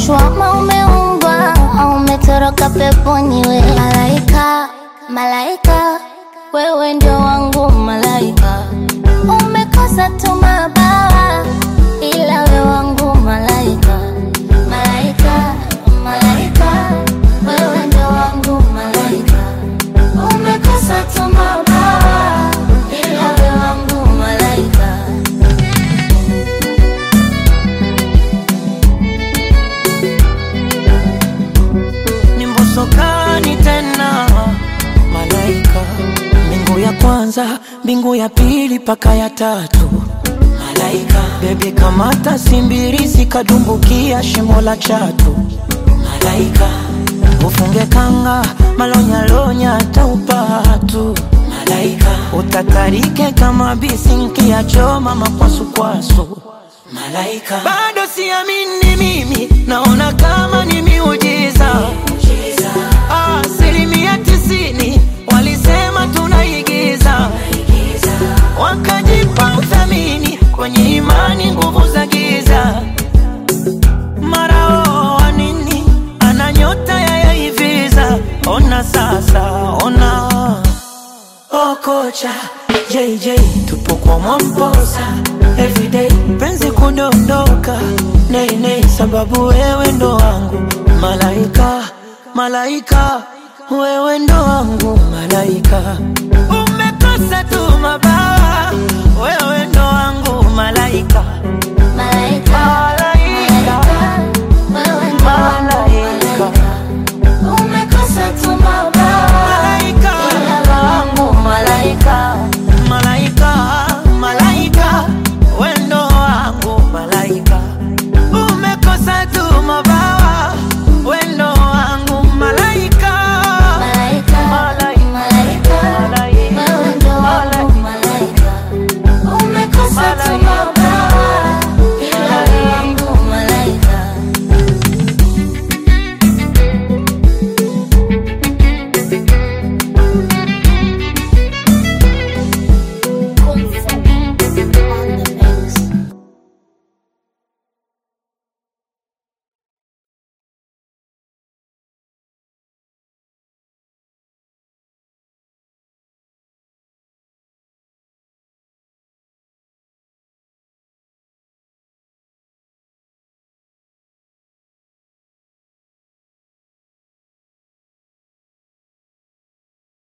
umeangushwa ama umeumbwa au umetoroka peponi we malaika malaika wewe ndio wangu malaika umekosa tu mabawa ila we wangu malaika malaika malaika wewe ndio wangu malaika umekosa tu mabawa ila we wangu malaika ni mbosokani tena malaika mbingu ya kwanza mbingu ya pili paka ya tatu malaika bebi kamata simbirisi kadumbukia shimo la chatu malaika ufunge kanga malonyalonya taupatu malaika utatarike kama bisinki ya choma makwasukwasu malaika bado siamini mimi naona kama ni miujiza asilimia tisini walisema tunaigiza wakajipa uthamini kwenye imani nguvu za giza mara oo wa nini ana nyota ya yaiviza ona sasa ona Oh kocha JJ tupo kwa Mwamposa everyday penzi kudondoka nei nei sababu wewe ndo wangu malaika malaika wewe ndo wangu malaika umekosa tu mabawa wewe ndo wangu malaika malaika